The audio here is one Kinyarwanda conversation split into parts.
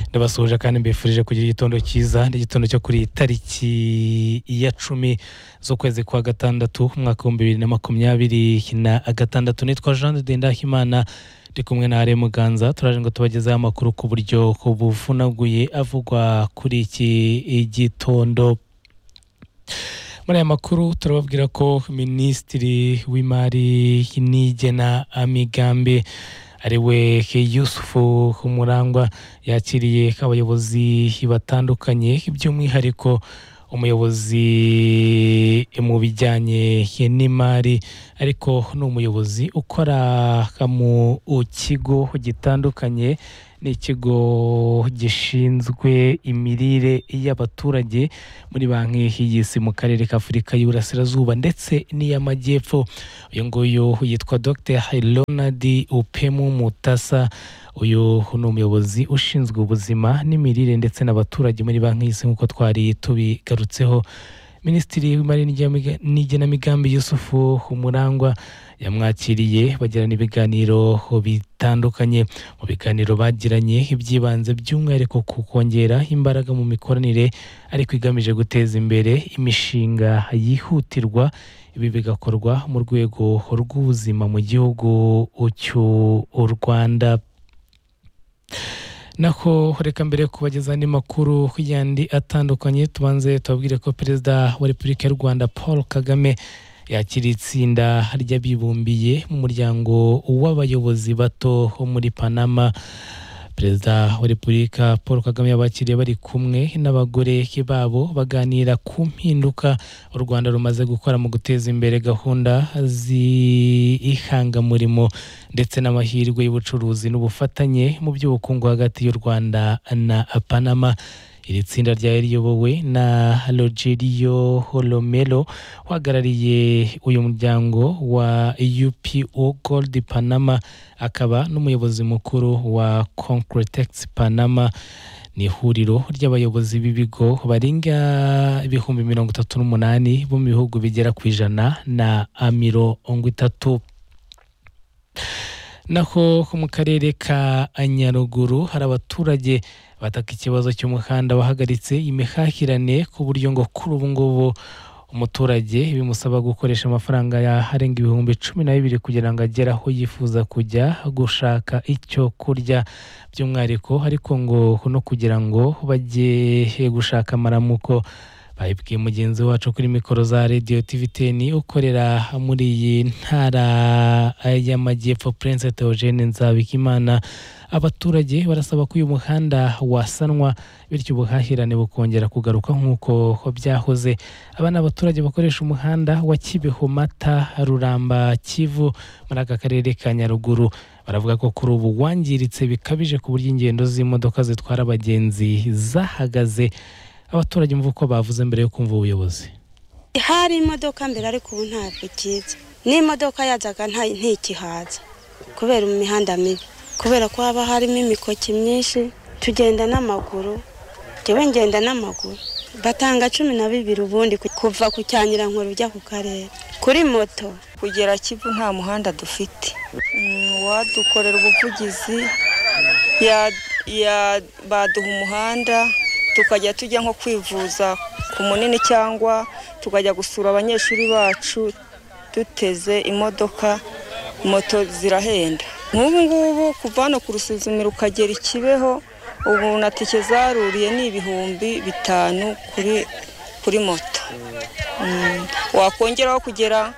ndabasuhuje kandi mbifurije kugira igitondo cyiza n'igitondo cyo kuri iyi tariki ya cumi z'ukwezi kwa gatandatu umwaka w'ibihumbi bibiri na makumyabiri na gatandatu nitwa jean de ndahimana ndi kumwe na Alain Muganza turaje ngo tubagezeho amakuru ku buryo buvunaguye avugwa kuri iki gitondo muri aya makuru turababwira ko minisitiri w'imari n'igena amigambi ariwe yusufu umurangwa yakiriye abayobozi batandukanye by'umwihariko umuyobozi mu bijyanye n'imari ariko ni umuyobozi ukora mu kigo gitandukanye ni ikigo gishinzwe imirire y'abaturage muri banki y'isi mu karere k'afurika y'uburasirazuba ndetse n'iy'amajyepfo uyu nguyu yitwa dr leonard upemu mutasa uyu ni umuyobozi ushinzwe ubuzima n'imirire ndetse n'abaturage muri banki y'isi nk'uko twari tubigarutseho minisitiri w'imari n'igenamigambi yusufu umurangwa yamwakiriye bagirana ibiganiro bitandukanye mu biganiro bagiranye iby'ibanze by'umwihariko ku kongera imbaraga mu mikoranire ariko igamije guteza imbere imishinga yihutirwa ibi bigakorwa mu rwego rw'ubuzima mu gihugu cy'u rwanda naho reka mbere kubagezaho andi makuru yandi atandukanye tubanze tubabwire ko perezida wa repubulika y'u rwanda paul kagame yakira itsinda ry'abibumbiye mu muryango w'abayobozi bato ho muri panama perezida wa repubulika paul kagame yabakiriye bari kumwe n'abagore babo baganira ku mpinduka u rwanda rumaze gukora mu guteza imbere gahunda z'ihangamurimo ndetse n'amahirwe y'ubucuruzi n'ubufatanye mu by'ubukungu hagati y'u rwanda na panama iri tsinda ryari riyobowe na rogerio holomero uhagarariye uyu muryango wa upo gold panama akaba n'umuyobozi mukuru wa concretex panama ni ihuriro ry'abayobozi b'ibigo barenga ibihumbi mirongo itatu n'umunani bo mu bihugu bigera ku ijana na mirongo itatu naho mu karere ka nyaruguru hari abaturage bataka ikibazo cy'umuhanda wahagaritse imihahirane ku buryo ngo kuri ubu ngubu umuturage bimusaba gukoresha amafaranga arenga ibihumbi cumi na bibiri kugira ngo agere aho yifuza kujya gushaka icyo kurya by'umwihariko ariko ngo no kugira ngo bajye gushaka amaramuko babibwiye mugenzi wacu kuri mikoro za radiyo tiviteni ukorera muri iyi ntara y'amajyepfo Prince Theogene nzabikimana abaturage barasaba ko uyu muhanda wasanwa bityo ubuhahirane bukongera kugaruka nk'uko byahoze aba ni abaturage bakoresha umuhanda wa kibeho mata ruramba kivu muri aka karere ka nyaruguru baravuga ko kuri ubu wangiritse bikabije ku buryo ingendo z'imodoka zitwara abagenzi zahagaze abaturage mvuga uko bavuze mbere yo kumva ubuyobozi hari imodoka mbere ariko ubu ntabwo ikiza n'imodoka yazaga ntikihaza kubera imihanda mibi kubera ko haba harimo imikoki myinshi tugenda n'amaguru njyewe ngenda n'amaguru batanga cumi na bibiri ubundi kuva ku cyanyirankuru ujya ku karere kuri moto kugera kivu nta muhanda dufite uwadukorera ubuvugizi baduha umuhanda tukajya tujya nko kwivuza ku munini cyangwa tukajya gusura abanyeshuri bacu duteze imodoka moto zirahenda nk'ubu ngubu kuva hano ku rusuzumiro ukagera ikibeho ubu na tike zaruriye ni ibihumbi bitanu kuri moto wakongeraho kugera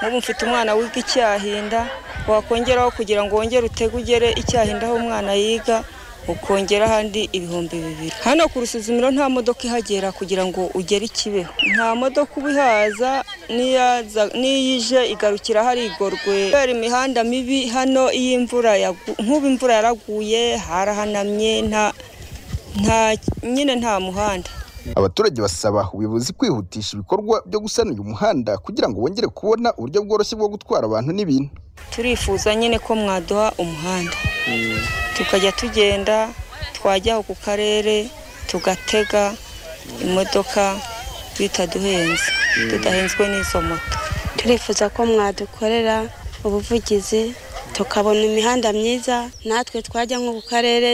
nk'ubu mfite umwana wiga icyahinda wakongeraho kugira ngo wongere utege ugere icyahinda aho umwana yiga ukongera ahandi ibihumbi bibiri hano ku rusuzumiro nta modoka ihagera kugira ngo ugere ikibeho nta modoka ubihaza n'iyo ije igarukira hari igorwe kubera imihanda mibi hano iyo imvura nk'ubu imvura yaraguye harahanamye nyine nta muhanda abaturage basaba ubuyobozi kwihutisha ibikorwa byo gusana uyu muhanda kugira ngo bongere kubona uburyo bworoshye bwo gutwara abantu n'ibintu turifuza nyine ko mwaduha umuhanda tukajya tugenda twajya aho ku karere tugatega imodoka bitaduhenze tudahenzwe n'izo moto turifuza ko mwadukorera ubuvugizi tukabona imihanda myiza natwe twajya nko ku karere